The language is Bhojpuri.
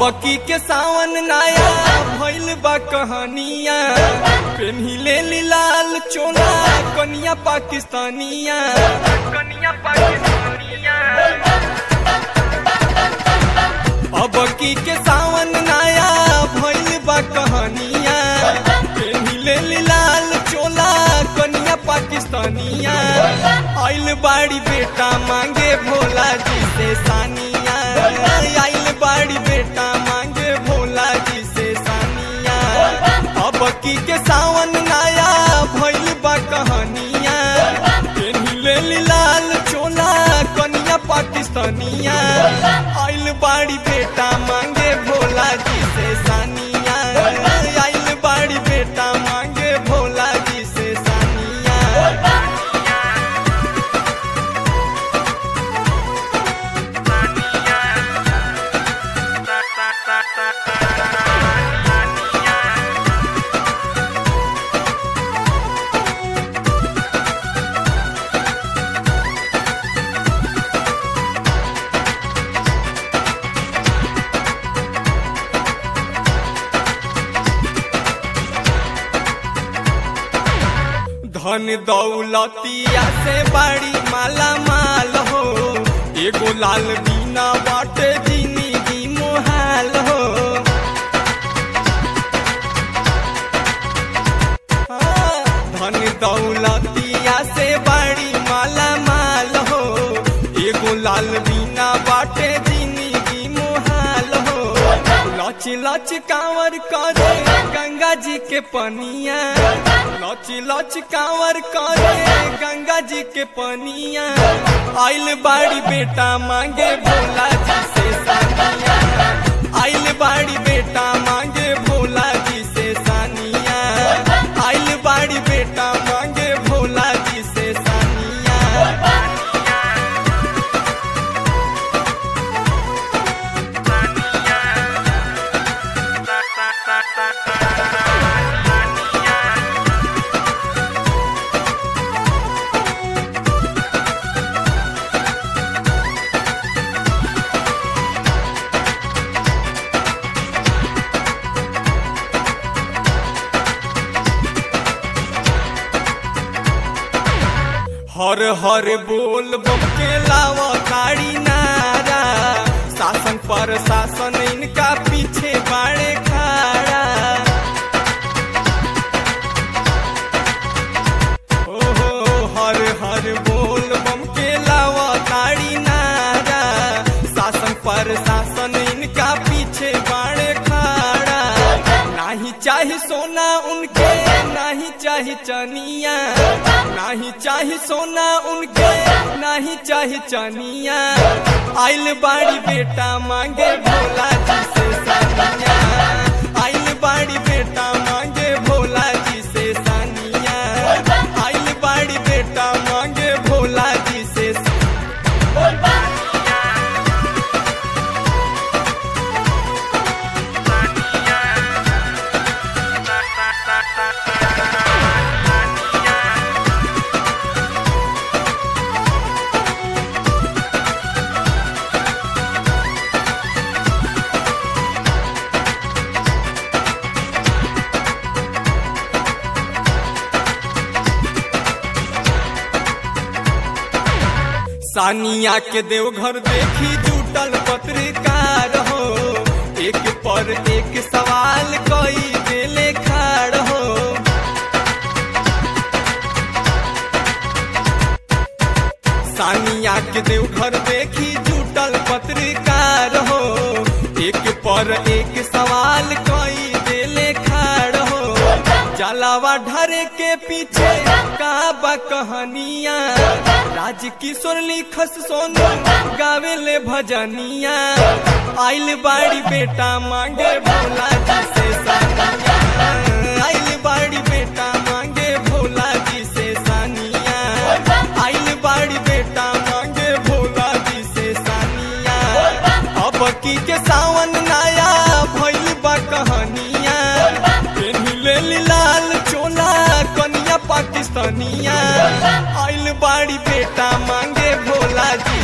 अबकी के सावन नया भइल बा कहानिया पेन्हिले लाल चोला कनिया पाकिस्तानिया कनिया पाकिस्तानिया अबकी के सावन नया भइल बा कहानिया पेन्हिले लाल चोला कनिया पाकिस्तानिया आइल बाड़ी बेटा मांगे भोला जी से सानिया आइल बाड़ी बेटा मांगे भोला जी से सानिया अबकी के सावन नया भइल बा कहानिया पेन्हिले लाल चोला कनिया पाकिस्तानिया आइल बाड़ी बेटा मांगे भोला जी से सानिया आइल बाड़ी बेटा मांगे भोला जी से सानिया धन दौलतिया से बड़ी माला माल हो एगो लाल बीना बाटे जिंदगी मोहाल हो हाँ, धन दौलतिया से बड़ी माला माल हो एगो लाल बीना बाटे जिंदगी मोहाल हो लच लच कांवर करे गंगा जी के पनिया लच लच कांवर करे गंगा जी के पनिया आइल बाड़ी बेटा मांगे भोला जी से सानिया आइल बाड़ी बेटा मांगे भोला जी से सानिया आइल बाड़ी बेटा मांगे भोला जी से सानिया हर हर बोल बम के लावा गाड़ी नारा शासन पर शासन इनका पीछे बाड़े खाड़ा ओ हो हर हर बोल बम के लावा गाड़ी नारा शासन पर शासन इनका पीछे बाड़े खाड़ा नाही चाही सोना उनके नाही चाही चनिया नाही चाही सोना उनके नाही चाही चनिया आइल बाड़ी बेटा मांगे भोला जी से सानिया आइल बाड़ी बेटा मांगे भोला जी से सानिया आइल बाड़ी बेटा मांगे भोला जी से सानिया के देवघर देखी जुटल पत्रकार हो एक पर एक सवाल कई देले खाड़ हो सानिया के देवघर देखी जुटल पत्रकार हो एक पर एक सवाल कई देले खाड़ हो जलावा ढरे के पीछे का बा कहानिया राज किशोर लिखस सोनू गावे ले भजनिया आइल बाड़ी बेटा मांगे भोला जी से सानिया आइल बाड़ी बेटा मांगे भोला जी से सानिया आइल बाड़ी बेटा मांगे भोला जी से सानिया अब की के सावन नया भइल बा कहानिया पेन्हिले लाल चोला कनिया पाकिस्तानिया आइल बाड़ी बेटा मांगे भोला जी